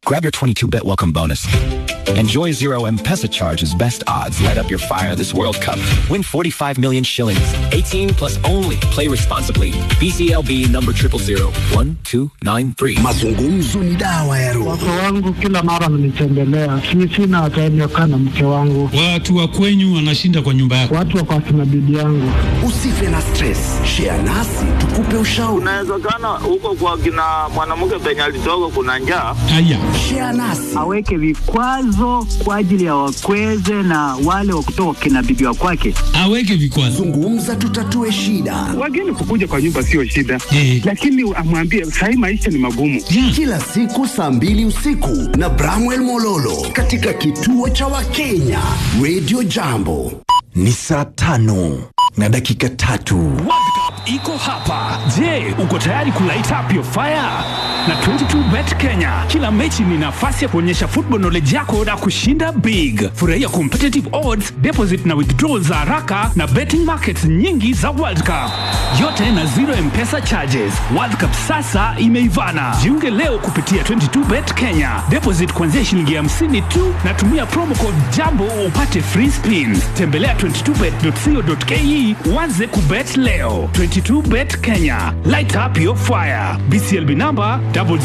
Grab your 22-bet welcome bonus. Enjoy zero M-Pesa charges, best odds. Light up your fire this World Cup. Win 45 million shillings. 18 plus only. Play responsibly. BCLB number 0001293. Mazungumzo ni dawa ya roho. Wake wangu kila mara mnitembelea, si sina time ya kukaa na mke wangu. Watu wa kwenyu wanashinda kwa nyumba yako. Watu wako akina bibi yangu. Usife na stress. Share nasi tukupe ushauri. Inawezekana huko kwa kina mwanamke penye alitoka kuna njaa. Haya, Share nasi. aweke vikwazo kwa ajili ya wakweze na wale wa kutoka kina bibi wa kwake. aweke vikwazo. Zungumza tutatue shida. Wageni kukuja kwa nyumba sio shida, Eh. lakini amwambie sahii maisha ni magumu. Yeah. Kila siku saa mbili usiku na Bramwell Mololo katika kituo cha Wakenya Radio Jambo. Ni saa tano na dakika tatu. iko hapa. Je, uko tayari kulight up your fire? Na 22bet Kenya, kila mechi ni nafasi ya kuonyesha football knowledge yako na kushinda big. Furahia competitive odds, deposit na withdrawal za haraka na betting markets nyingi za World Cup, yote na zero mpesa charges. World Cup sasa imeivana. Jiunge leo kupitia 22bet Kenya, deposit kuanzia shilingi 50 tu na tumia promo code jambo upate free spin. Tembelea 22bet.co.ke uanze kubet leo. 22bet Kenya, light up your fire. BCLB number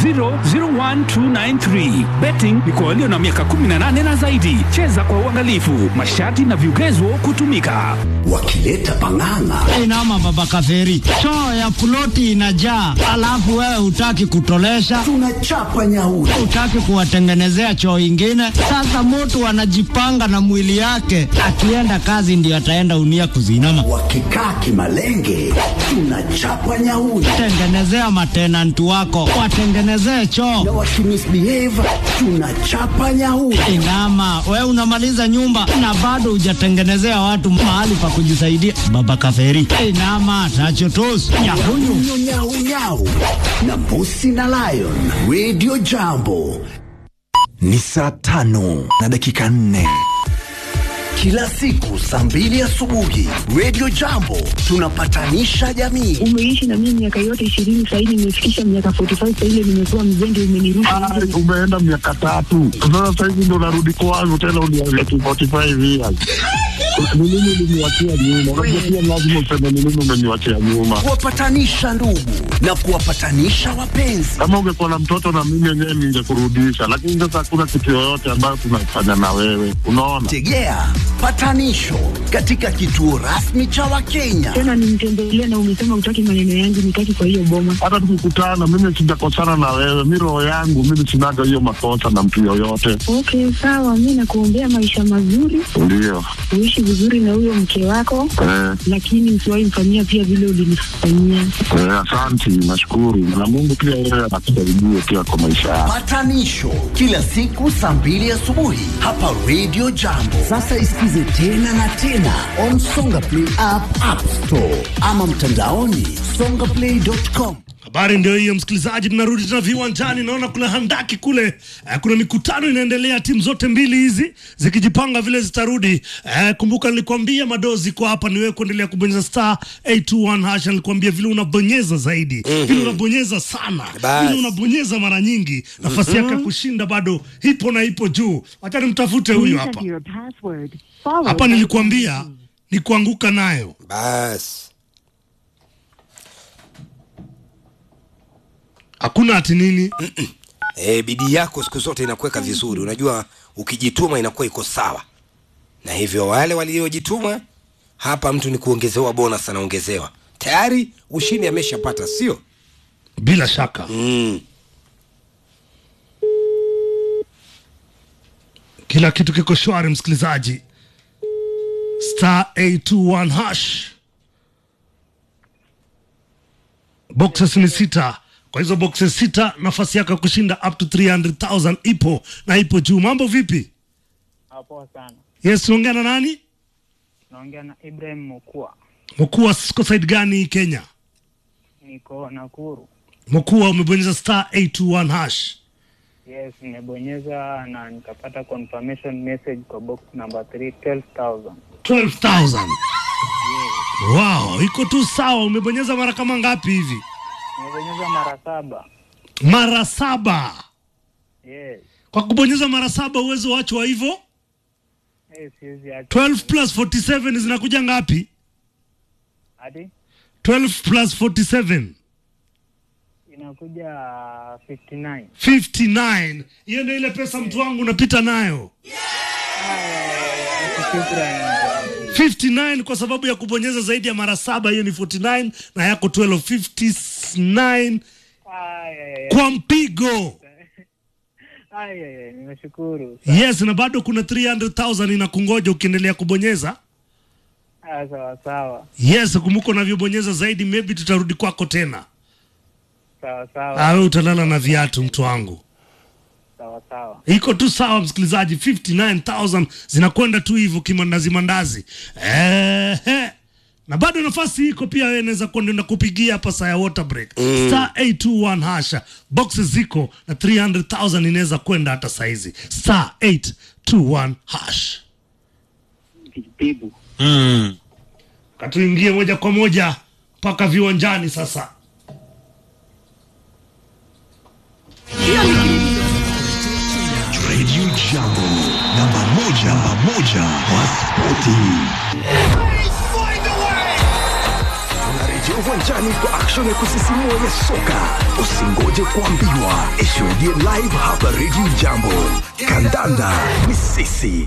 0001293. Betting ni kwa walio na miaka 18 na zaidi. Cheza kwa uangalifu. Masharti na vigezo kutumika. Wakileta pang'ang'a Inama baba kaferi, choo ya ploti inajaa, alafu wewe hutaki kutolesha, tunachapa nyauri. hutaki kuwatengenezea choo ingine. Sasa mtu anajipanga na mwili yake, akienda kazi ndio ataenda unia kuzinama. Wakikaa kimalenge tunachapa nyauri. Tengenezea matenanti wako, watengenezee choo. Na wakimisbehave tunachapa nyauri. Inama, we unamaliza nyumba na bado hujatengenezea watu mahali pa kujisaidia. Baba kaferi, inama tachotos nyakunyu Nyau, nyau, nyau. na mbusi na lion radio jambo ni saa tano na dakika nne kila siku saa mbili asubuhi radio jambo tunapatanisha jamii umeishi na mimi miaka yote ishirini sahii nimefikisha miaka 45 saile nimekuwa mzende umenirusha Ah, umeenda miaka tatu sasa, sahizi ndo narudi kwangu tena, uniambia tu 45 years ni nini uliniwachia nyuma? Unajua pia lazima useme ni nini umeniwachia nyuma. kuwapatanisha ndugu na kuwapatanisha wapenzi Kama ungekuwa na mtoto na mimi yenyewe ningekurudisha, lakini sasa hakuna kitu yoyote ambayo tunafanya na wewe, unaona. tegea patanisho katika kituo rasmi cha wakenya tena nimtembelea na umesema utaki maneno yangu nitaki kwa hiyo boma hata tukikutana, mimi sijakosana na wewe, mi roho yangu mimi sinaga hiyo makosa na mtu yoyote. okay sawa mi nakuombea maisha mazuri Ndio uishi vizuri na huyo mke wako eh, lakini usiwahi mfanyia pia vile ulinifanyia eh, asanti, nashukuru na Mungu pia yeye anakusaidie pia kwa maisha yako. Patanisho kila siku saa mbili asubuhi hapa Radio Jambo. Sasa isikize tena na tena on Songa Play app, App Store ama mtandaoni songaplay.com. Habari ndio hiyo msikilizaji, tunarudi tena viwanjani. Naona kuna handaki kule eh, kuna mikutano inaendelea, timu zote mbili hizi zikijipanga vile zitarudi. Eh, kumbuka nilikwambia madozi kwa hapa, niwewe kuendelea kubonyeza star 821 hash. Nilikwambia vile unabonyeza zaidi, vile unabonyeza sana, vile unabonyeza mara nyingi, nafasi yake ya kushinda bado ipo na ipo juu. Wacha nimtafute huyu hapa hapa. Nilikwambia ni kuanguka nayo basi hakuna ati nini. e, bidii yako siku zote inakuweka vizuri unajua ukijituma inakuwa iko sawa na hivyo wale waliojituma hapa mtu ni kuongezewa bonus anaongezewa tayari ushindi ameshapata sio bila shaka mm. kila kitu kiko shwari msikilizaji star 821 hash boxes ni sita kwa hizo boxes sita nafasi yako ya kushinda up to 300000 ipo na ipo juu mambo vipi Poa sana. yes tunaongea na nani Naongea na Ibrahim Mukua. mkuu siko side gani kenya Niko Nakuru. mkuu umebonyeza star 821 hash Yes, nimebonyeza na nikapata confirmation message kwa box number 3 12000. 12000 wow iko tu sawa umebonyeza mara kama ngapi hivi Nimebonyeza mara saba. mara saba Yes. kwa kubonyeza mara saba uwezo wachwa hivyo Eh, siwezi acha. 12 plus 47 zinakuja ngapi Hadi 12 plus 47 inakuja 59. 59 hiyo ndio ile pesa mtu wangu unapita nayo Shukrani. 59 kwa sababu ya kubonyeza zaidi ya mara saba hiyo ni 49 na yako 12 59 Ay, ay, ay. kwa mpigo Ay, ay, ay, nimeshukuru. yes na bado kuna 300000 inakungoja ukiendelea kubonyeza Ah, sawa sawa. yes kumbuka unavyobonyeza zaidi maybe tutarudi kwako tena Sawa sawa. awe utalala na viatu mtu wangu Sawa sawa. iko tu sawa msikilizaji 59000 zinakwenda tu hivyo kimandazi mandazi Ehe. na bado nafasi iko pia wewe naweza kuenda kupigia hapa saa ya water break Mm. star 821 hasha boxes ziko na 300000 inaweza kwenda hata saizi star 821 hash Bibu. mm. katuingie moja kwa moja mpaka viwanjani sasa Radio Jambo, namba moja, namba moja wa spoti. Tunarejea uwanjani kwa action ya kusisimua ya soka. Usingoje kuambiwa, ishuhudie live hapa Radio Jambo. Kandanda ni sisi.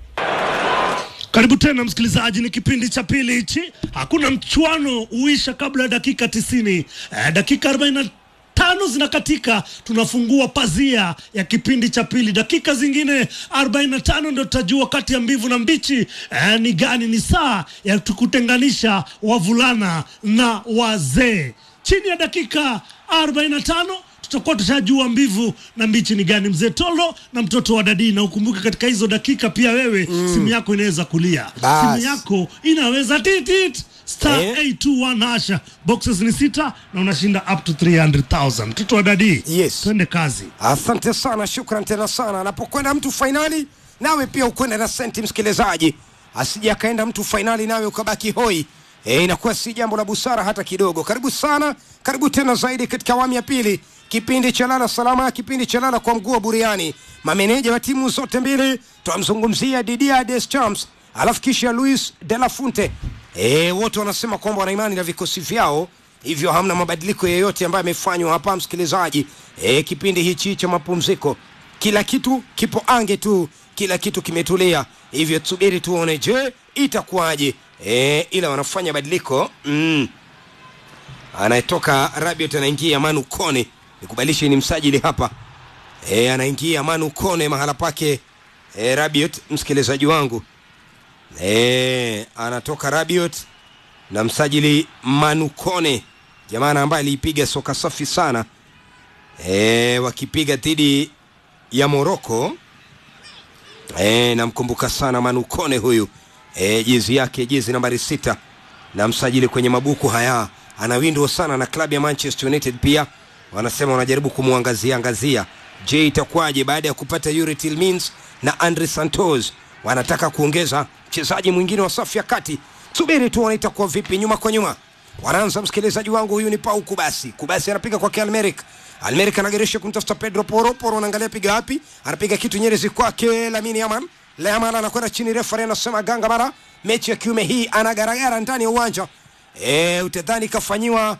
Karibu tena msikilizaji, ni kipindi cha pili hichi. Hakuna mchuano huisha kabla ya dakika tisini. Eh, dakika 45 zinakatika, tunafungua pazia ya kipindi cha pili. Dakika zingine 45 ndio tutajua kati ya mbivu na mbichi eh, ni gani. Ni saa ya kutenganisha wavulana na wazee. Chini ya dakika 45 tutakuwa tushajua mbivu na mbichi ni gani. Mzee Tolo na mtoto wa Dadii, na ukumbuke katika hizo dakika pia wewe mm. simu yako inaweza kulia, Bas. simu yako inaweza titit star Eh. 821 hasha, boxes ni sita na unashinda up to 300,000. Mtoto wa Dadii, yes. twende kazi. Asante sana, shukran tena sana. Anapokwenda mtu fainali, nawe pia ukwenda na senti, msikilizaji, asije akaenda mtu fainali nawe ukabaki hoi. E, inakuwa si jambo la busara hata kidogo. Karibu sana, karibu tena zaidi katika awamu ya pili, kipindi cha lala salama, kipindi cha lala kwa mguu wa buriani. Mameneja wa timu zote mbili twamzungumzia Didier Deschamps alafu kisha Luis de la Fuente. E, wote wanasema kwamba wana imani na vikosi vyao hivyo hamna mabadiliko yoyote ambayo yamefanywa hapa msikilizaji. E, kipindi hichi cha mapumziko, kila kitu kipo ange tu, kila kitu kimetulia, hivyo tusubiri tuone, je itakuwaje? E, ila wanafanya badiliko mm. Anayetoka Rabiot anaingia Manu Kone, nikubalishe ni msajili hapa e, anaingia Manu Kone mahala pake e, Rabiot, msikilizaji wangu e, anatoka Rabiot na msajili Manu Kone, jamaa ambaye aliipiga soka safi sana e, wakipiga dhidi ya Moroko. E, namkumbuka sana Manu Kone huyu e, jezi yake jezi nambari sita na msajili kwenye mabuku haya anawindwa sana na klabu ya Manchester United pia wanasema wanajaribu kumwangazia angazia. Je, itakuwaje baada ya kupata Yuri Tillmans na Andre Santos? Wanataka kuongeza mchezaji mwingine wa safu ya kati. Subiri tuone itakuwa vipi, nyuma kwa nyuma. Wanaanza msikilizaji wangu, huyu ni Pau Kubasi. Kubasi anapiga kwake Almeric. Almeric anageresha kumtafuta Pedro Poro. Poro anaangalia piga wapi, anapiga kitu nyerezi kwake Lamine Yamal. Yamal anakwenda chini, refa anasema ganga mara mechi ya kiume hii anagaragara ndani ya uwanja e, utadhani kafanyiwa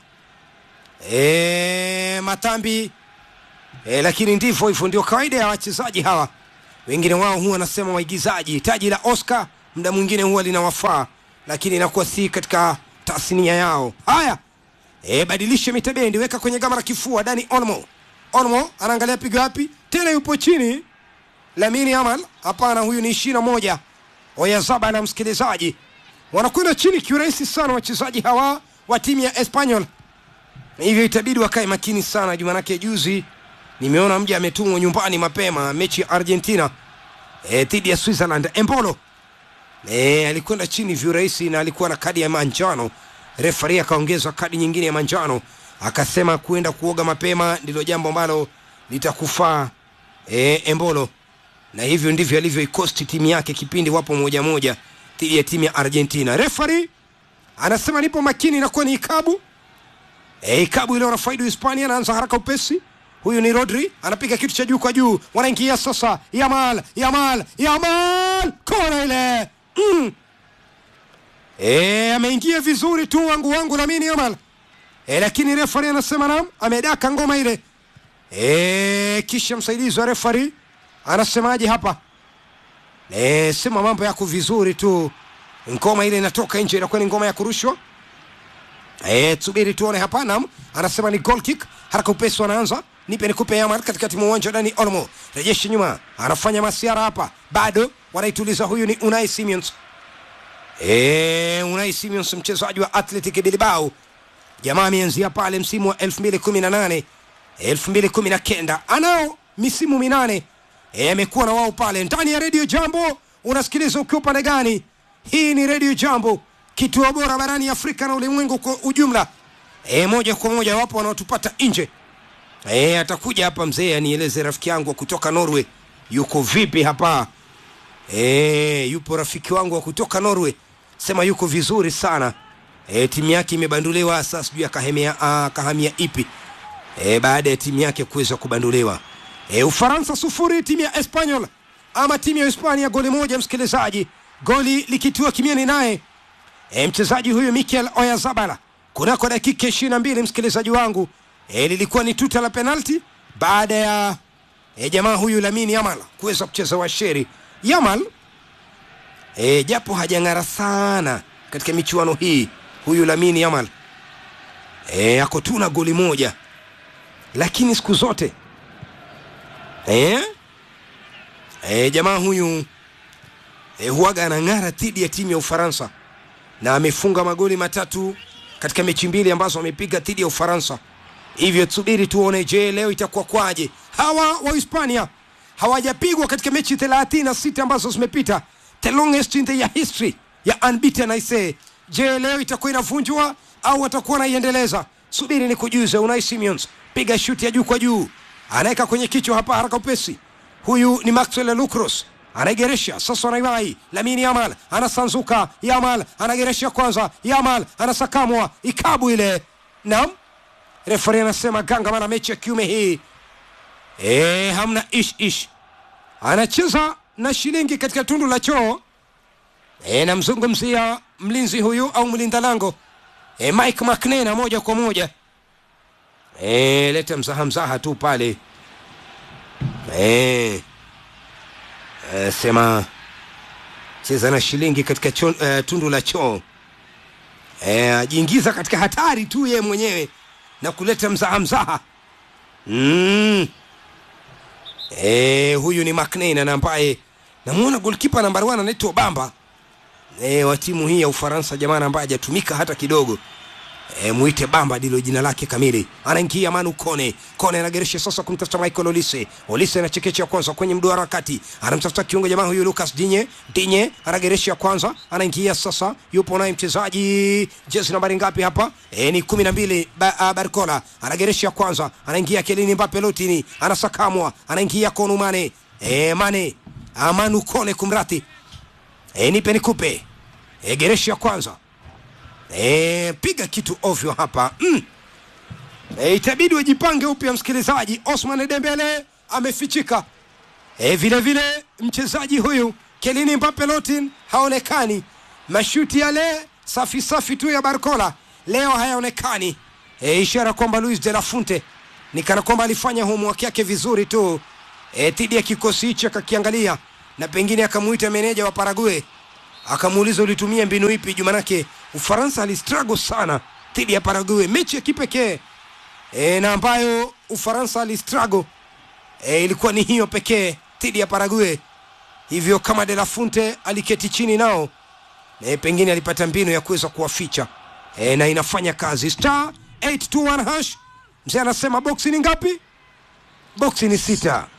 e, matambi e, lakini ndivyo hivyo, ndio kawaida ya wachezaji hawa. Wengine wao huwa wanasema waigizaji, taji la Oscar muda mwingine huwa linawafaa, lakini inakuwa si katika tasnia yao. Haya, e, badilishe mitabendi, weka kwenye gama la kifua. Dani Olmo, Olmo anaangalia piga wapi tena, yupo chini. Lamine Yamal, hapana, huyu ni ishirini na moja. Oyazaba na msikilizaji wanakwenda chini kiurahisi sana wachezaji hawa wa timu ya Espanyol, hivyo itabidi wakae makini sana juu, manake juzi nimeona mja ametumwa nyumbani mapema mechi ya Argentina eh, dhidi ya Switzerland. Embolo eh, alikwenda chini viurahisi na alikuwa na kadi ya manjano. Refari akaongezwa kadi nyingine ya manjano, akasema kuenda kuoga mapema ndilo jambo ambalo litakufaa eh, Embolo, na hivyo ndivyo alivyoikosti timu yake kipindi wapo moja moja dhidi ya timu ya Argentina. Refari anasema nipo makini, inakuwa ni ikabu e, ikabu ile wanafaidi Hispania. Anaanza haraka upesi huyu ni rodri anapiga kitu cha juu kwa juu wanaingia sasa yamal yamal yamal kona ile mm. e, ameingia vizuri tu wangu wangu lamini yamal e, lakini refari anasema nam amedaka ngoma ile e, kisha msaidizi wa refari anasemaje hapa e, sema mambo yako vizuri tu ngoma ile inatoka nje inakuwa ni ngoma ya kurushwa e, tusubiri tuone hapa nam anasema ni goal kick haraka upesi wanaanza nipe nikupe yamal katikati mwa uwanja dani olmo rejeshe nyuma anafanya masiara hapa bado wanaituliza huyu ni unai simons e, unai simons mchezaji wa athletic bilbao jamaa ameanzia pale msimu wa 2018 2019 anao misimu minane e, amekuwa na wao pale ndani ya redio jambo unasikiliza ukiwa upande gani hii ni redio jambo kituo bora barani afrika na ulimwengu kwa ujumla e, moja kwa moja wapo wanaotupata nje e, atakuja hapa mzee anieleze rafiki yangu wa kutoka norway yuko vipi hapa e, yupo rafiki wangu wa kutoka norway sema yuko vizuri sana e, timu yake imebanduliwa sasa sijui akahamia uh, kahamia ipi e, baada ya timu yake kuweza kubanduliwa e, ufaransa sufuri timu ya espanyol ama timu ya hispania goli moja msikilizaji goli likitua kimiani naye e, mchezaji huyu mikel oyazabala kunako dakika ishiri na mbili msikilizaji wangu e, lilikuwa ni tuta la penalti baada ya e, jamaa huyu lamini yamal kuweza kucheza washeri yamal e, japo hajang'ara sana katika michuano hii huyu lamini yamal e, ako tu na goli moja lakini siku zote e, e, jamaa huyu e, huaga anang'ara dhidi ya timu ya ufaransa na amefunga magoli matatu katika mechi mbili ambazo amepiga dhidi ya ufaransa hivyo tusubiri tuone je leo itakuwa kwaje hawa wa hispania hawajapigwa katika mechi 36 ambazo zimepita the longest in the history ya unbeaten I say je leo itakuwa inavunjwa au watakuwa wanaiendeleza subiri ni kujuze unai simeons piga shuti ya juu kwa juu anaweka kwenye kichwa hapa haraka upesi huyu ni maxwell lucros anaigeresha sasa anaiwai lamini yamal anasanzuka yamal anageresha kwanza yamal anasakamwa ikabu ile nam refari anasema ganga mana mechi ya kiume hii e, hamna ish ish anacheza na shilingi katika tundu la choo e, namzungumzia mlinzi huyu au mlinda lango e, mike mcnena moja kwa moja e, leta mzaha mzaha tu pale e, e, sema cheza na shilingi katika chon, e, tundu la choo e, ajiingiza katika hatari tu yeye mwenyewe na kuleta mzaha mzaha mm. e, huyu ni mcnena na ambaye namwona golkipa nambari 1 anaitwa bamba e, wa timu hii ya ufaransa jamani ambaye hajatumika hata kidogo e, mwite bamba ndilo jina lake kamili anaingia manu kone kone anageresha sasa kumtafuta michael olise olise anachekecha kwanza kwenye mduara wa kati anamtafuta kiungo jamaa huyu lucas dinye dinye anageresha kwanza anaingia sasa yupo naye mchezaji jezi nambari ngapi hapa e, ni kumi na mbili ba, uh, barcola anageresha kwanza anaingia kelini mbape lotini anasakamwa anaingia konu mane e, mane amanu kone kumrati e, nipe nikupe e, geresha kwanza e, piga kitu ovyo hapa mm. e, itabidi wajipange upya msikilizaji osman dembele amefichika e, vile vile mchezaji huyu kelini mbape lotin haonekani mashuti yale safi safi tu ya barcola leo hayaonekani e, ishara kwamba luis de la funte ni kana kwamba alifanya homework yake vizuri tu e, dhidi ya kikosi hicho akakiangalia na pengine akamuita meneja wa parague akamuuliza ulitumia mbinu ipi juu manake ufaransa alistruggle sana dhidi ya parague mechi ya kipekee e, na ambayo ufaransa alistruggle e, ilikuwa ni hiyo pekee dhidi ya parague hivyo kama de la funte aliketi chini nao e, pengine alipata mbinu ya kuweza kuwaficha e, na inafanya kazi star 821 hash mzee anasema boksi ni ngapi boksi ni sita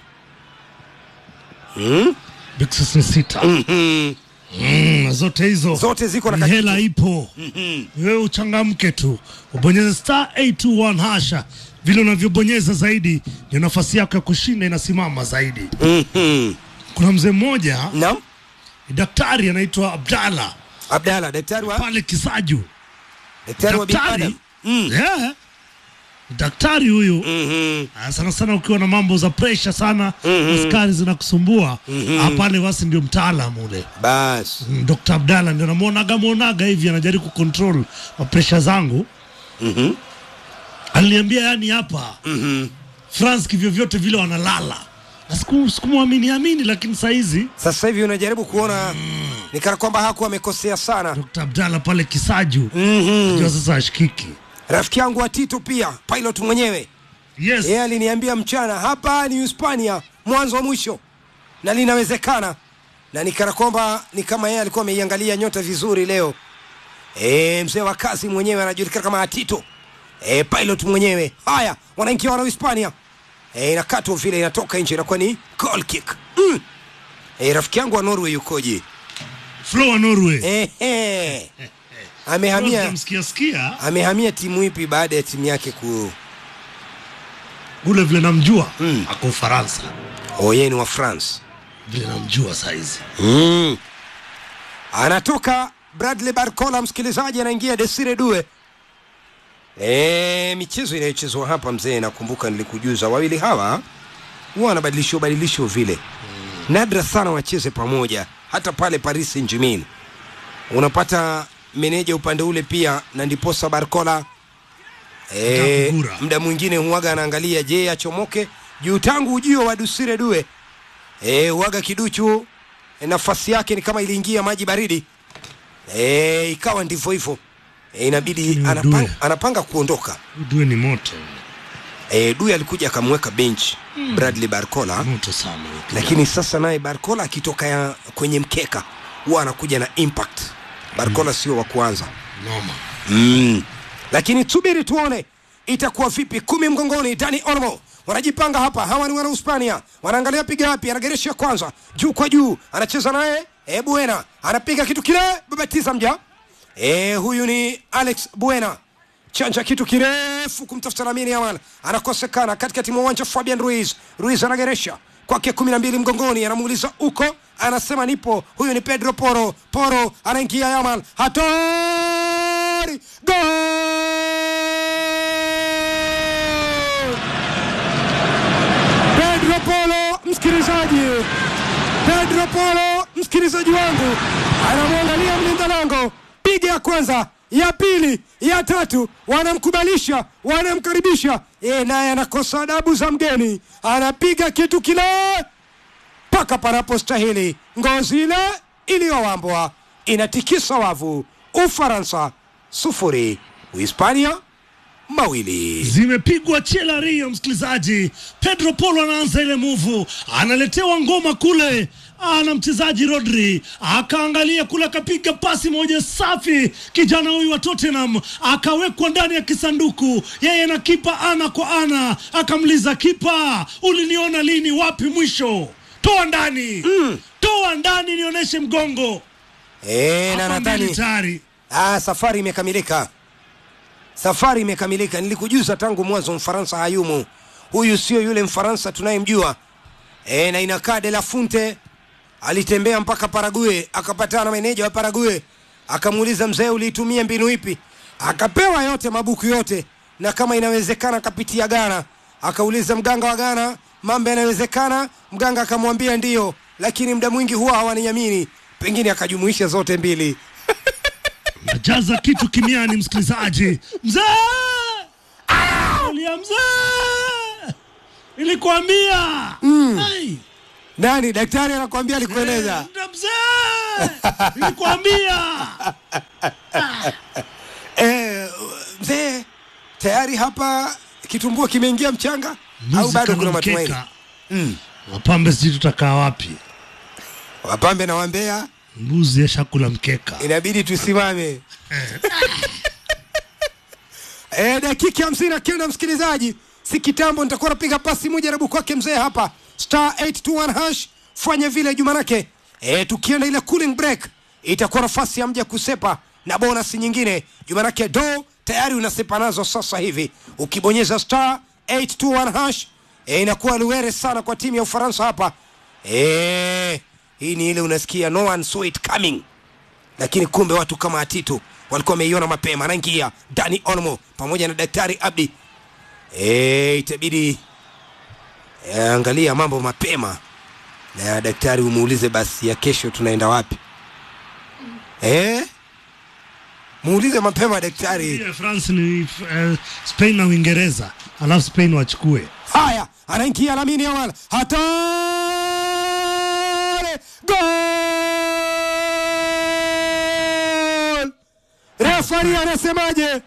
hmm? Bixes ni sita mm-hmm. mm, zote hizo zote ziko na Ni kakitu. hela ipo mm-hmm. wewe uchangamke tu ubonyeze star 821 hasha vile unavyobonyeza zaidi ndio nafasi yako ya kushinda inasimama zaidi mm-hmm. kuna mzee mmoja naam daktari anaitwa abdala abdala daktari wa pale kisaju daktari wa binadamu mm. yeah. daktari huyu mm-hmm. sana sana ukiwa na mambo za presha sana Mhm. askari zinakusumbua Mhm. Ah, pale basi ndio mtaalam ule bas mm, Dr. Abdalla ndio namwonaga mwonaga hivi anajaribu kucontrol mapresha zangu mm-hmm. aliniambia yani hapa mm-hmm. France kivyovyote vile wanalala na siku- sikumwamini amini lakini sahizi sasa hivi unajaribu kuona ni kana kwamba hakuwa amekosea sana Dr. Abdalla pale Kisaju mm-hmm. ndio sasa ashikiki rafiki yangu wa Tito pia pilot mwenyewe yes. yeye aliniambia mchana hapa ni Hispania mwanzo wa mwisho na linawezekana na nikana kwamba ni kama yeye alikuwa ameiangalia nyota vizuri leo e, mzee wa kazi mwenyewe anajulikana kama Atito e, pilot mwenyewe haya wanaingia wana Hispania e, inakatwa vile inatoka nje inakuwa ni goal kick mm. e, rafiki yangu wa Norway yukoje Flo wa Norway e, e. amehamia msikia sikia amehamia timu ipi baada ya timu yake ku ule vile namjua mm. ako Ufaransa oh, yeye ni wa France vile namjua saizi mm. anatoka Bradley Barcola, msikilizaji, anaingia Desire Due. E, michezo inayochezwa hapa mzee, nakumbuka nilikujuza, wawili hawa huwa wanabadilisho badilisho vile, nadra sana wacheze pamoja, hata pale Paris Saint Germain unapata meneja upande ule pia, na ndiposa Barcola e, Atakugura. muda mwingine huwaga anaangalia, je, achomoke juu tangu ujio wa Desire Due e, huwaga kiduchu e, nafasi yake ni kama iliingia maji baridi e, ikawa ndivyo hivyo e, inabidi Lakini anapanga, Due. anapanga kuondoka Due ni moto e, Due alikuja akamweka bench Mm. Bradley Barcola moto sana lakini sasa naye Barcola akitoka ya kwenye mkeka huwa anakuja na impact. Barcola sio wa kwanza noma mm. Lakini subiri tuone itakuwa vipi. Kumi mgongoni, Dani Olmo wanajipanga hapa. Hawa ni wana Hispania, wanaangalia piga wapi, anageresha kwanza juu kwa juu, anacheza naye e, Buena anapiga kitu kile, babatiza mja e, huyu ni Alex Buena chanja kitu kirefu kumtafuta Lamine Yamal, anakosekana katikati mwa uwanja. Fabian Ruiz, Ruiz anageresha kwake kumi na mbili mgongoni, anamuuliza uko, anasema nipo. Huyu ni Pedro Poro, Poro anaingia Yamal, hatari gol! Pedro Polo, msikilizaji, Pedro Polo, msikilizaji wangu, anamwangalia mlinda lango, piga ya kwanza, ya pili, ya tatu, wanamkubalisha, wanamkaribisha, yeye naye anakosa adabu za mgeni, anapiga kitu kile mpaka panapostahili. Ngozi ile iliyowambwa inatikisa wavu. Ufaransa sufuri, Uhispania mawili. zimepigwa chela rio msikilizaji pedro polo anaanza ile muvu analetewa ngoma kule ana mchezaji rodri akaangalia kule akapiga pasi moja safi kijana huyu wa tottenham akawekwa ndani ya kisanduku yeye na kipa ana kwa ana akamliza kipa uliniona lini wapi mwisho toa ndani mm. toa ndani nionyeshe mgongo E, na Hapa mbili nadhani tayari ah, safari imekamilika, safari imekamilika. Nilikujuza tangu mwanzo, Mfaransa hayumu. Huyu sio yule Mfaransa tunayemjua e, na inakaa De La Funte alitembea mpaka Parague akapatana na meneja wa Parague akamuuliza, mzee, uliitumia mbinu ipi? Akapewa yote mabuku yote, na kama inawezekana akapitia Ghana. Akauliza mganga wa Ghana, mambo yanawezekana? Mganga akamwambia ndiyo, lakini muda mwingi huwa hawaniamini. Pengine akajumuisha zote mbili. najaza kitu kimiani msikilizaji mzee ulia mzee nilikwambia Mm. Hey, Nani daktari anakuambia alikueleza? nda mzee nilikwambia Eh, mzee tayari hapa kitumbua kimeingia mchanga au Mbuzi bado kama kuna matumaini? mkeka. Mm. wapambe sijui tutakaa wapi Wapambe na wambea mbuzi ashakula mkeka inabidi tusimame. e, dakika hamsini na kenda msikilizaji, si kitambo nitakuwa napiga pasi moja rabu kwake mzee hapa star 821 hash, fanya vile jumanake. E, tukienda ile cooling break itakuwa nafasi ya mja kusepa na bonus nyingine jumanake, do tayari unasepa nazo sasa hivi ukibonyeza star 821 hash e, inakuwa luere sana kwa timu ya Ufaransa hapa e, hii ni ile unasikia no one saw it coming lakini kumbe watu kama Atitu walikuwa wameiona mapema. Anaingia Dani Olmo pamoja na Daktari Abdi e, itabidi e, angalia mambo mapema na daktari umuulize basi ya kesho tunaenda wapi e? muulize mapema daktari Yeah, France ni uh, Spain na Uingereza, alafu Spain wachukue. haya anaingia Lamine Yamal hatari gol refari anasemaje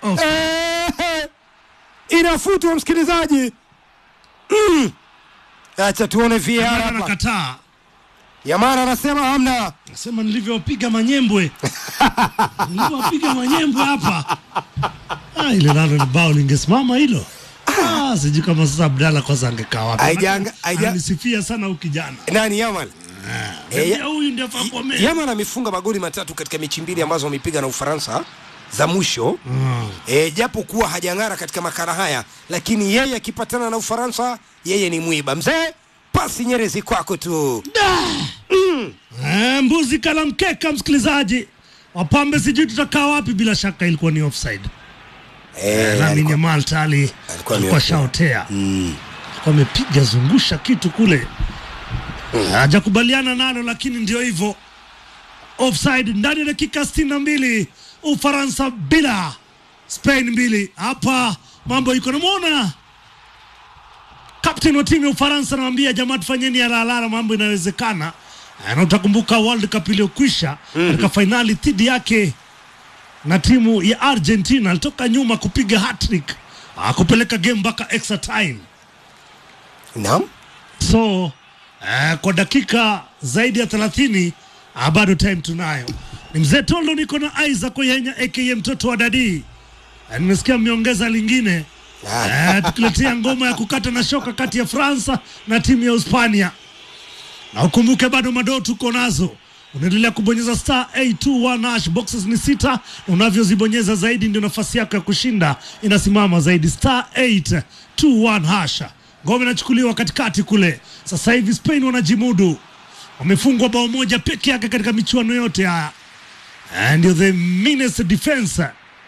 Eh, inafutwa msikilizaji Mm. acha tuone VAR hapa Anakataa. Yamal anasema hamna Nasema nilivyowapiga manyembwe. nilivyowapiga manyembwe hapa. Ah, ile nalo ni bao lingesimama hilo. Ah, sijui kama sasa Abdalla kwanza angekaa wapi. Haijanga- haija- Anisifia sana huyu kijana. nani Yamal Eh, Pia huyu ndio Fabome. Yamal amefunga magoli matatu katika mechi mbili ambazo amepiga na Ufaransa za mwisho e, japo kuwa hajang'ara katika makala haya, lakini yeye akipatana na Ufaransa yeye ni mwiba. Mzee, pasi Nyerezi kwako tu. Eh, mbuzi kala mkeka, msikilizaji. Wapambe sijui tutakaa wapi, bila shaka ilikuwa ni offside. Eh, Lamine Yamal tayari ni alikuwa offside. shaotea, alikuwa amepiga zungusha kitu kule, hajakubaliana nalo, lakini ndio hivyo, offside ndani ya dakika sitini na mbili Ufaransa bila Spain mbili. Hapa mambo iko namwona captain wa timu ya Ufaransa anamwambia jamaa, tufanyeni alahalala, mambo inawezekana. Eh, Na utakumbuka World Cup iliyokwisha katika fainali dhidi yake na timu ya Argentina alitoka nyuma kupiga hat-trick ah, kupeleka game mpaka extra time. Naam. So eh, kwa dakika zaidi ya 30 ah, bado time tunayo. Ni mzee Tondo, niko na Isaac Oyenya aka mtoto wa Dadi. Eh, nimesikia mmeongeza lingine eh, tukiletea ngoma ya kukata na shoka kati ya Fransa na timu ya Hispania, na ukumbuke bado madoo tuko nazo. Unaendelea kubonyeza star 821 hash, boxes ni sita, na unavyozibonyeza zaidi ndio nafasi yako ya kushinda inasimama zaidi. Star 821 hash, ngoma inachukuliwa katikati kule. Sasa hivi Spain wanajimudu, wamefungwa bao moja peke yake katika michuano yote haya, Eh, ndio the meanest defense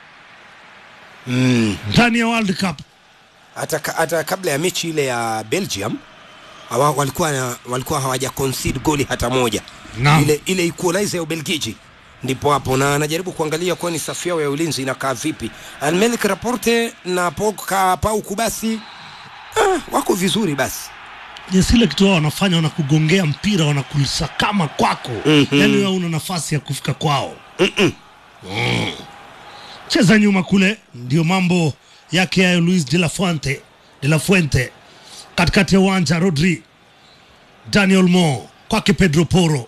Mm. ndani ya World Cup. Hata, ka- hata kabla ya mechi ile ya Belgium hawa, walikuwa, na- walikuwa hawaja concede goli hata moja Naam. ile, ile equalizer ya Ubelgiji ndipo hapo, na anajaribu kuangalia kwani safu yao ya ulinzi inakaa vipi. Almelik Raporte na Poka Pau Kubasi ah, wako vizuri basi Yes, ile kitu wao wanafanya wanakugongea mpira wanakusakama kwako Mhm. yani wewe una nafasi ya kufika kwao Mm. cheza nyuma kule ndio mambo yake yayo Luis de la Fuente de la Fuente katikati ya uwanja Rodri Daniel Mo kwake Pedro Poro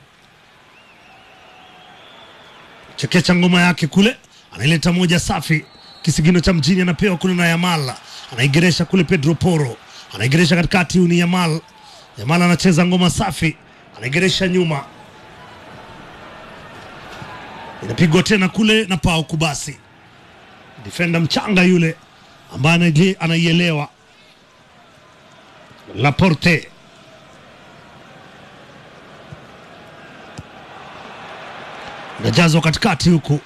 chekecha ngoma yake kule anaileta moja safi kisigino cha mjini anapewa kule na Yamal anaigeresha kule Pedro Poro anaigeresha katikati huyu ni Yamal Yamal anacheza ngoma safi anaigeresha nyuma inapigwa tena kule na Pau Kubasi defenda mchanga yule ambaye anaile- anaielewa Laporte inajazwa katikati huku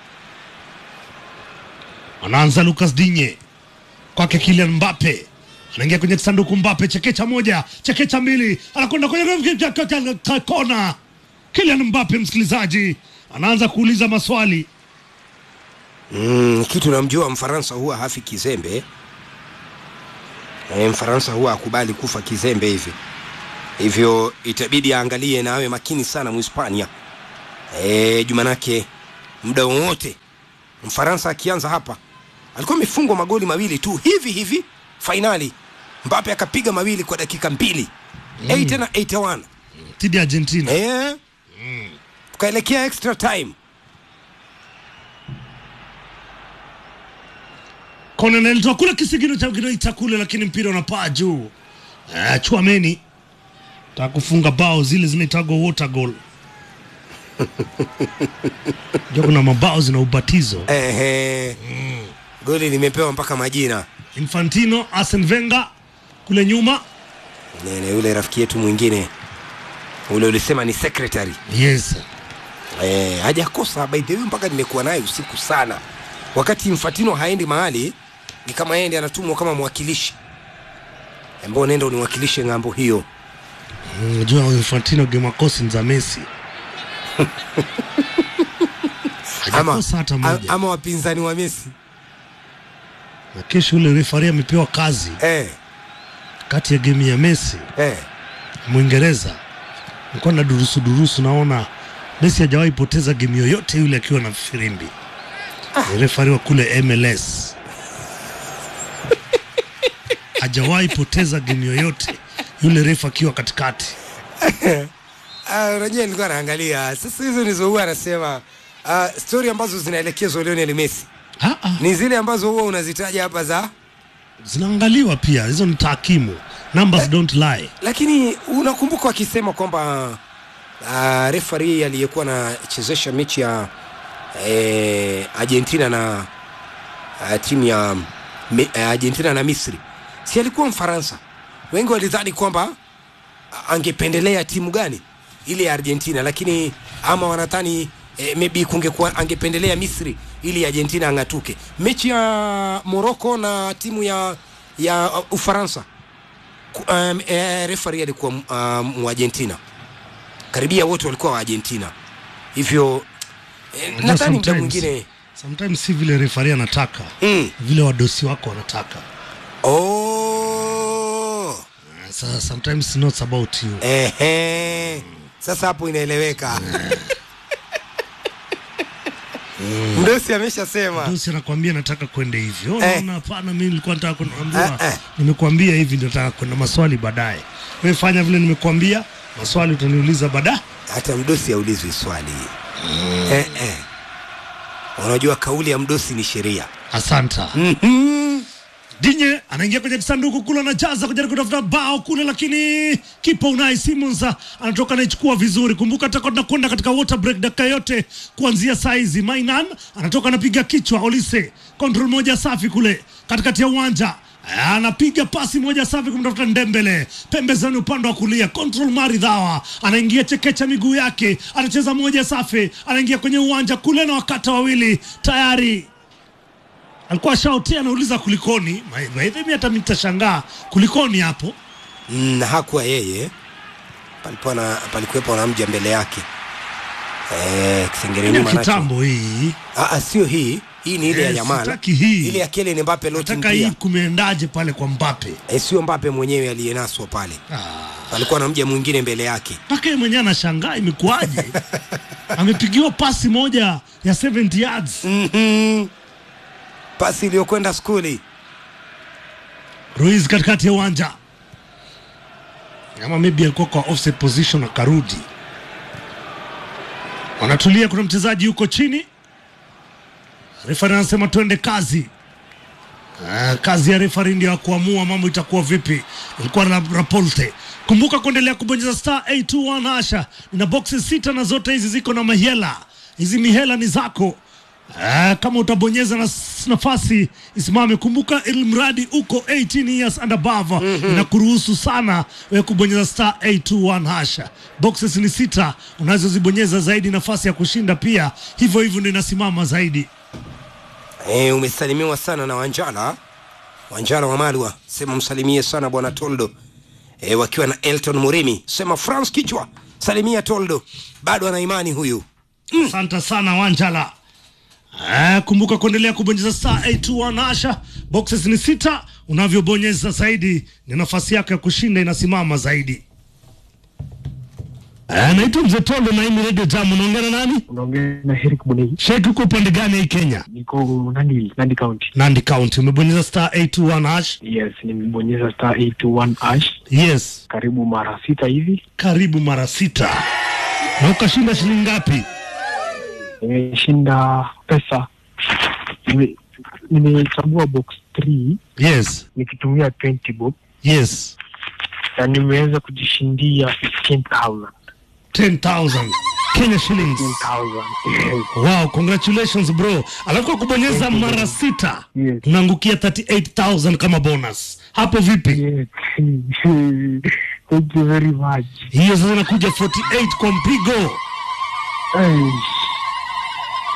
anaanza Lucas Digne kwake Kylian Mbappe anaingia kwenye sanduku Mbappe, chekecha moja, chekecha mbili, anakwenda kwenye kona. Kylian Mbappe, msikilizaji, anaanza kuuliza maswali. Mm, kitu namjua Mfaransa huwa hafi kizembe. E, Mfaransa huwa akubali kufa kizembe hivi, hivyo itabidi aangalie na awe makini sana Mhispania. E, Jumanake muda wowote Mfaransa akianza hapa, alikuwa amefungwa magoli mawili tu hivi hivi fainali, Mbappe akapiga mawili kwa dakika mbili Mm. 8 na 81 dhidi ya Argentina. Eh, tukaelekea extra time. Kona inaletwa kule, kisigino cha kinaita kule, lakini mpira unapaa juu. Ah, Chouameni taka kufunga bao zile zinaitagwa water goal. Ndio kuna mabao zina ubatizo. Ehe. Goli limepewa mpaka majina. Infantino, Arsene Wenger kule nyuma. Nene yule rafiki yetu mwingine ule ulisema ni secretary. Yes. Eh, hajakosa by the way mpaka nimekuwa naye usiku sana. Wakati Infantino haendi mahali ni kama yeye ndiye anatumwa kama mwakilishi ambao nenda uniwakilishe ng'ambo hiyo Unajua Infantino gemakosi ni za Messi. ama, Hajakosa hata moja. ama wapinzani wa Messi Na kesho ule refari amepewa kazi eh, kati ya game ya Messi eh. Mwingereza. Nilikuwa na durusu durusu, naona Messi hajawahi poteza game yoyote yule akiwa na firimbi. Ni refari wa kule MLS hajawahi poteza game yoyote yule refa akiwa katikati. Ah, unajua nilikuwa naangalia sasa, hizo ndizo huwa anasema uh, stori ambazo zinaelekezwa Lionel Messi ni zile ambazo huwa unazitaja hapa za Zinaangaliwa pia, hizo ni takimu, numbers don't lie. lakini unakumbuka wakisema kwamba uh, refari aliyekuwa anachezesha mechi ya eh, Argentina na uh, timu ya me, uh, Argentina na Misri si alikuwa Mfaransa. Wengi walidhani kwamba uh, angependelea timu gani ile ya Argentina, lakini ama wanadhani eh, maybe kungekuwa angependelea Misri ili Argentina ang'atuke. Mechi ya Morocco na timu ya ya uh, Ufaransa Ku- um, eh, referee alikuwa um, Muargentina, karibia wote walikuwa wa Argentina, hivyo eh, Unajua nadhani muda sometimes- mwingine sometimes si vile refari anataka mm. vile wadosi wako wanataka. oh. Sasa sometimes it's not about you. Ehe. Sasa hapo inaeleweka. Mdosi ameshasema Dosi anakwambia nataka kwenda hivi. Oh, Eh. naona hapana, mimi nilikuwa nataka kwenda. Naambiwa, Eh, eh. Nimekuambia hivi ndio nataka kwenda, maswali baadaye. Wewe fanya vile nimekuambia, maswali utaniuliza baadaye. hata mdosi aulizwi swali eh, eh. Unajua kauli ya mdosi ni sheria. Asanta. Dinye anaingia kwenye kisanduku kule, anajaza kujaribu kutafuta bao kule, lakini kipa Unai Simons anatoka anaichukua vizuri. Kumbuka atakuwa tunakwenda katika water break dakika yote kuanzia saa hizi. Mainan anatoka anapiga kichwa, Olise control moja safi kule katikati ya uwanja anapiga pasi moja safi kumtafuta Ndembele pembezoni upande wa kulia, control maridhawa, anaingia chekecha miguu yake, anacheza moja safi, anaingia kwenye uwanja kule na wakata wawili tayari alikuwa shautia anauliza kulikoni. Maidhemi hata nitashangaa kulikoni hapo. Mm, na hakuwa yeye, palikuwa na palikuwepo na mja mbele yake eh, kisengere Ile nyuma nacho. kitambo hii Ah, ah, sio hii. Hii ni ile ya Eh, Yamal. sitaki hii. Ile ya Kylian Mbappe loti nataka hii kumeendaje pale kwa Mbappe Eh, sio Mbappe mwenyewe aliyenaswa pale. Palikuwa na mja mwingine mbele yake. mpaka yeye mwenyewe anashangaa imekuwaje. Amepigiwa pasi moja ya 70 yards. Pasi iliyokwenda skuli. Ruiz katikati ya uwanja, ama maybe alikuwa kwa offset position akarudi. Wanatulia, kuna mchezaji yuko chini, refari anasema twende kazi. Ah, kazi ya refari ndio ya kuamua mambo itakuwa vipi. Ilikuwa na Rapolte. Kumbuka kuendelea kubonyeza star 821 hasha, na boxes sita na zote hizi ziko na mahela. Hizi mihela ni zako. Ah, kama utabonyeza na nafasi isimame. Kumbuka ili mradi uko 18 years and above mm-hmm. na kuruhusu sana wewe kubonyeza star 821 hasha. Boxes ni sita, unazozibonyeza zaidi nafasi ya kushinda pia hivyo hivyo ndio inasimama zaidi. Eh, umesalimiwa sana na Wanjala. Wanjala wa Malwa, sema msalimie sana bwana Toldo. Eh, wakiwa na Elton Murimi, sema France kichwa. Salimia Toldo. Bado ana imani huyu. Asante sana Wanjala. Eh, kumbuka kuendelea kubonyeza star 821 Asha. Boxes ni sita, unavyobonyeza zaidi ni nafasi yako ya kushinda inasimama zaidi. Eh, naitwa Mzee Tondo na hii ni Radio Jam. Unaongea na nani? Unaongea na Eric Munei. Sheikh, uko upande gani hii Kenya? Niko Nandi, Nandi County. Nandi County. Umebonyeza star 821 hash? Yes, nimebonyeza star 821 hash. Yes. Karibu mara sita hivi. Karibu mara sita. Na ukashinda shilingi ngapi? Nimeshinda pesa. Nime- Nimechagua box 3 Yes. nikitumia 20 bob Yes. na nimeweza kujishindia 15,000. 10,000 Kenya shillings. 15,000. Wow, congratulations bro. Alafu kwa kubonyeza mara sita Yes. unaangukia 38,000 kama bonus. Hapo vipi? Yes. Thank you very much. Hiyo sasa inakuja 48 kwa mpigo. Hey.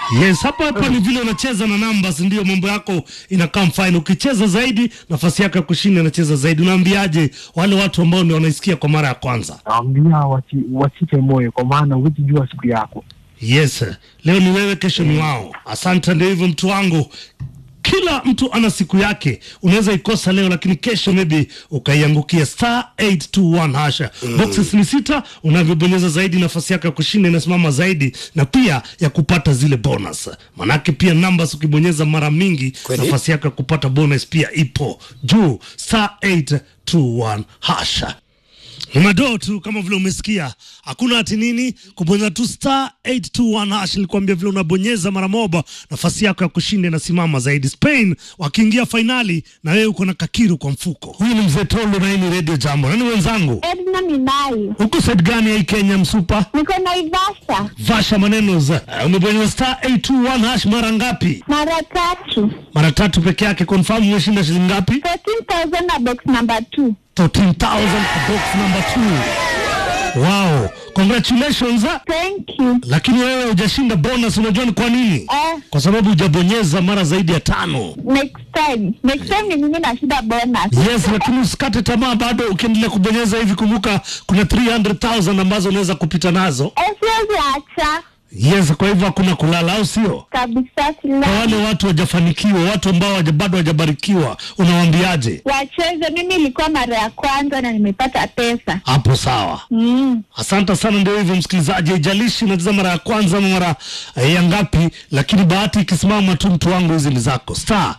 Yes, hapa hapa ni vile unacheza na numbers, ndio mambo yako inakaa fine. Ukicheza zaidi, nafasi yako ya kushinda inacheza zaidi. Unaambiaje wale watu ambao ndio wanaisikia kwa mara ya kwanza? Naambia wasi, wasife moyo, kwa maana huwezi jua siku yako. Yes, leo ni wewe, kesho ni wao. Asante, ndio hivyo mtu wangu. Kila mtu ana siku yake, unaweza ikosa leo, lakini kesho maybe ukaiangukia star 821 hasha. Boxes ni sita, unavyobonyeza zaidi nafasi yako ya kushinda inasimama zaidi, na pia ya kupata zile bonus. Manake pia numbers ukibonyeza mara mingi, Kweli? nafasi yako ya kupata bonus pia ipo juu, star 821 hasha ni madoo tu kama vile umesikia, hakuna ati nini, kubonyeza tu star 821 hash. Nilikwambia vile unabonyeza mara moja, nafasi yako ya kushinda inasimama zaidi. Spain wakiingia fainali na wewe uko na kakiru kwa mfuko. Huyu ni mzee Tondo na hii ni Radio Jambo. Nani wenzangu Edna Minai. huko side gani ya hii Kenya msupa? Niko Naivasha Vasha maneno za uh, umebonyeza star 821 hash mara ngapi? mara tatu. Mara tatu peke yake. Confirm umeshinda shilingi ngapi? 14,000 na box number 2. 13000 box number 2. Wow, congratulations. ah. Thank you. lakini wewe hujashinda bonus. Unajua ni kwa nini? Eh, Kwa sababu hujabonyeza mara zaidi ya tano. next time. Next time ni mimi nashinda bonus. Yes, lakini usikate tamaa bado, ukiendelea kubonyeza hivi, kumbuka kuna 300,000 ambazo unaweza kupita nazo. Eh, siwezi acha Yes, kwa hivyo hakuna kulala, au sio? kabisa. Kwa wale Sila watu wajafanikiwa, watu ambao waja- bado hawajabarikiwa, unawaambiaje? wacheze. Mimi ilikuwa mara ya kwanza na nimepata pesa. Hapo sawa. Mm. Asante sana. Ndio hivyo msikilizaji, haijalishi unacheza mara ya kwanza ama mara eh, ya ngapi, lakini bahati ikisimama tu, mtu wangu, hizi ni zako. Star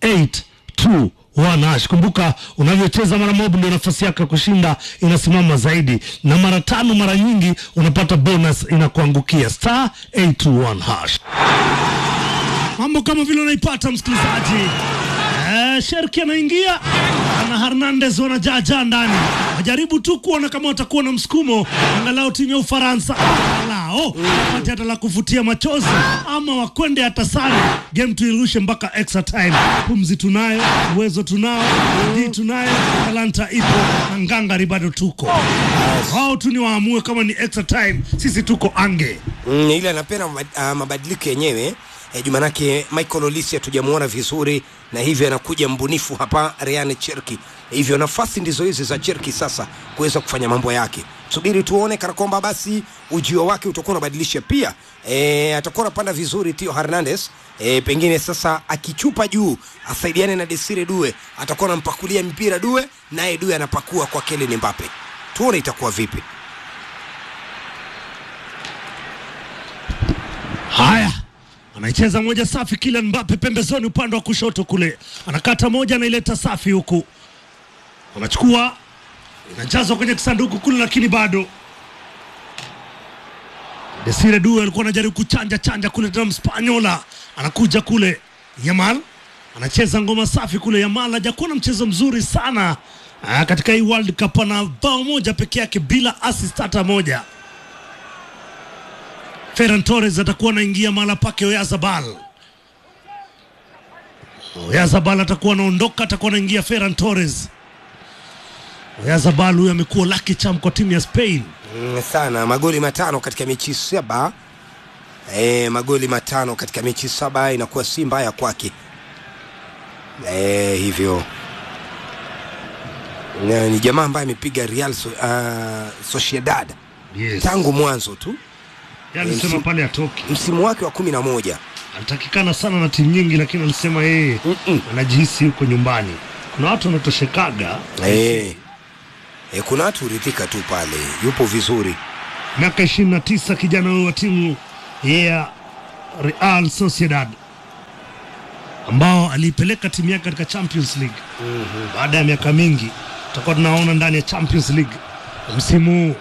821 hash. Kumbuka unavyocheza mara moja, ndio nafasi yako ya kushinda inasimama zaidi, na mara tano, mara nyingi unapata bonus inakuangukia. Star 821 hash. Mambo kama vile unaipata msikilizaji. Eh, Sherki anaingia na Hernandez wanajaajaa ndani, wajaribu tu kuona kama watakuwa na msukumo, angalau timu ya Ufaransa angalau wapate hata la kuvutia machozi, ama wakwende hata sare, game tuirushe mpaka extra time. Pumzi tunayo, uwezo tunao, bidii tunayo, talanta ipo na ngangari bado tuko. Wao tu ni waamue kama ni extra time, sisi tuko ange. Mm, ile anapenda mabad- ah, mabadiliko yenyewe eh, juu manake Michael Olisi hatujamuona vizuri na hivyo anakuja mbunifu hapa Ryan Cherki. Hivyo nafasi ndizo hizi za Cherki sasa kuweza kufanya mambo yake. Subiri tuone kana kwamba basi ujio wake utakuwa unabadilisha pia. E, atakuwa anapanda vizuri Tio Hernandez. E, pengine sasa akichupa juu asaidiane na Desire Due, atakuwa anampakulia mpira Due, naye Due anapakua kwa Kylian Mbappe. Tuone itakuwa vipi. Haya, anaicheza moja safi, Kylian Mbappe pembezoni, upande wa kushoto kule, anakata moja, anaileta safi huku, anachukua inajazwa kwenye kisanduku kule, lakini bado Desire Due alikuwa anajaribu kuchanja chanja kule, tena Mspanyola anakuja kule, Yamal anacheza ngoma safi kule. Yamal hajakuwa na mchezo mzuri sana ah, katika hii World Cup, ana bao moja peke yake bila assist hata moja. Ferran Torres atakuwa anaingia mahala pake Oyazabal. Oyazabal atakuwa anaondoka, atakuwa anaingia Ferran Torres. Oyazabal huyu amekuwa lucky charm kwa timu ya Spain. Mm, sana magoli matano katika mechi saba e, magoli matano katika mechi saba inakuwa si mbaya kwake e, hivyo na, ni jamaa ambaye amepiga Real so, uh, Sociedad Yes. tangu mwanzo tu Yeye alisema Msimu- pale atoki. msimu wake wa kumi na moja Alitakikana sana na timu nyingi, lakini alisema yeye anajihisi huko nyumbani. Kuna watu wanatoshekaga e, e, kuna watu huridhika tu pale, yupo vizuri miaka ishirini na tisa kijana huyu wa timu ya Real Sociedad ambao aliipeleka timu yake katika Champions League baada ya miaka mingi. Tutakuwa tunaona ndani ya Champions League msimu huu.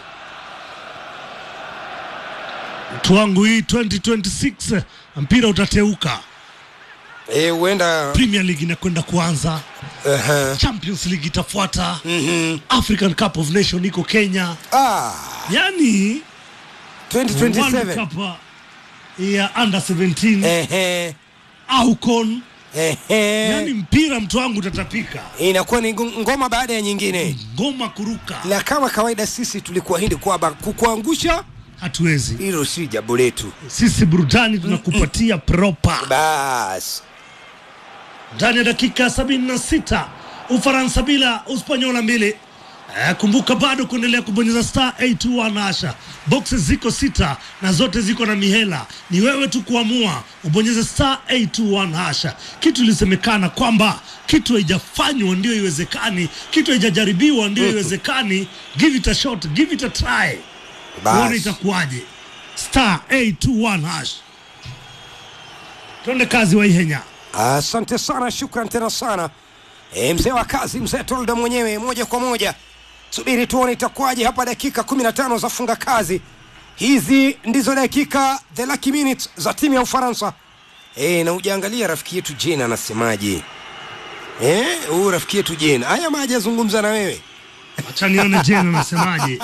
Mtu wangu hii 2026 mpira utateuka. e, huenda Premier League inakwenda kuanza, uh-huh. Champions League itafuata, African Cup of Nation iko Kenya. ah, Yani 2027 World Cup ya under 17 Ehe. AUCON Ehe. yani mpira mtu wangu utatapika, inakuwa ni ngo- ngoma baada ya nyingine ngoma kuruka, na kama kawaida sisi tulikuahidi kwamba kukuangusha hatuwezi. Hilo si jambo letu. Sisi burudani tunakupatia proper. Bas. Ndani ya dakika 76 Ufaransa bila Uspanyola mbili. Eh, kumbuka bado kuendelea kubonyeza star 821 Asha. Boxes ziko sita na zote ziko na mihela. Ni wewe tu kuamua ubonyeze star 821 Asha. Kitu ilisemekana kwamba kitu haijafanywa ndio iwezekani, kitu haijajaribiwa ndio iwezekani. Give it a shot, give it a try. Bas. Uone itakuwaje. Star 821 Hash. Twende kazi wa Ihenya. Asante sana, shukran tena sana e, mzee wa kazi, mzee Tolda mwenyewe, moja kwa moja. Subiri tuone itakuwaje hapa, dakika 15 za funga kazi. Hizi ndizo dakika the lucky minutes za timu ya Ufaransa. E, na ujaangalia rafiki yetu Jane anasemaje? Eh, huyu rafiki yetu Jane, haya maji azungumza na wewe. Acha nione Jane anasemaje.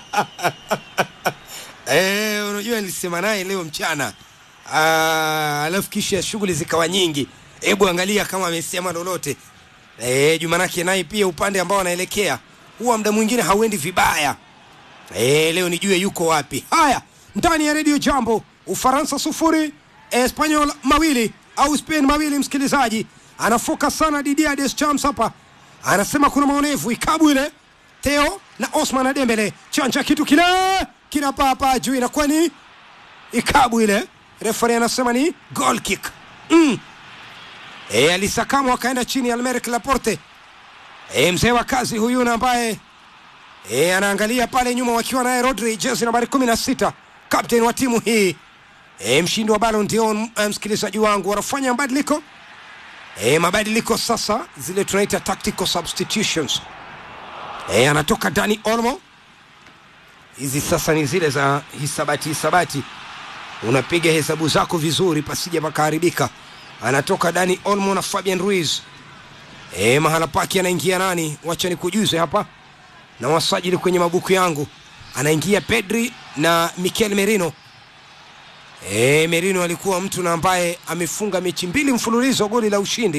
Eh, unajua nilisema naye leo mchana. Ah, alafu kisha shughuli zikawa nyingi. Hebu angalia kama amesema lolote. Eh, Jumanake naye pia upande ambao anaelekea huwa muda mwingine hauendi vibaya. Eh, leo nijue yuko wapi. Haya, ndani ya Radio Jambo, Ufaransa sufuri, Espanyol mawili au Spain mawili. Msikilizaji anafoka sana Didier Deschamps hapa, anasema kuna maonevu ikabu ile Theo na Osman Dembele chanja kitu kile kinapapa juu, inakuwa ni ikabu ile. Refari anasema ni goal kick mm. E, alisakamwa akaenda chini Almeric Laporte. E, mzee wa kazi huyu na ambaye e, anaangalia pale nyuma wakiwa naye Rodri jezi nambari 16 captain wa timu hii e, mshindi wa Ballon d'Or. eh, Msikilizaji wangu, wanafanya mabadiliko e, mabadiliko sasa, zile tunaita tactical substitutions. E, anatoka Dani Olmo. Hizi sasa ni zile za hisabati hisabati, unapiga hesabu zako vizuri pasija pakaharibika. Anatoka Dani Olmo na Fabian Ruiz. E, mahala pake anaingia nani? Wacha nikujuze hapa na wasajili kwenye mabuku yangu, anaingia Pedri na Mikel Merino. E, Merino alikuwa mtu na ambaye amefunga mechi mbili mfululizo goli la ushindi.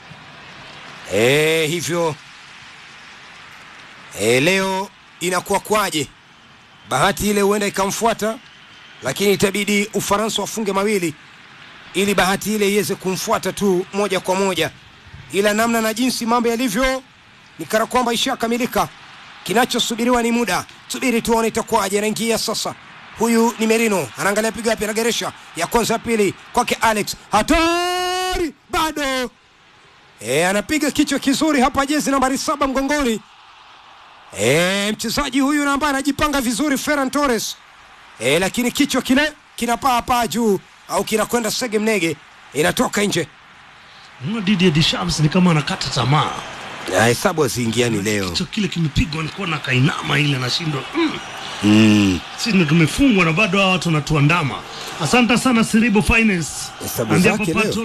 E, hivyo e, leo inakuwa kwaje? Bahati ile huenda ikamfuata, lakini itabidi Ufaransa wafunge mawili ili bahati ile iweze kumfuata tu moja kwa moja, ila namna na jinsi mambo yalivyo ni kana kwamba ishakamilika. Kinachosubiriwa ni muda, subiri tuone itakuwaje. Anaingia sasa, huyu ni Merino, anaangalia pigo yapi, anageresha ya kwanza, ya pili kwake Alex, hatari bado e, anapiga kichwa kizuri hapa, jezi nambari saba mgongoni. E, mchezaji huyu na ambaye anajipanga vizuri Ferran Torres e, lakini kichwa kile kinapaa paa juu au kinakwenda sege mnege, inatoka nje. Mna Didier Deschamps ni kama anakata tamaa. Na hesabu haziingiani leo. Kichwa kile kimepigwa nikuona kainama ile nashindwa. Mm. Mm. Sisi ndo tumefungwa na bado hawa watu wanatuandama. Asante sana Siribo Finance. Hesabu Andia zake Papa leo.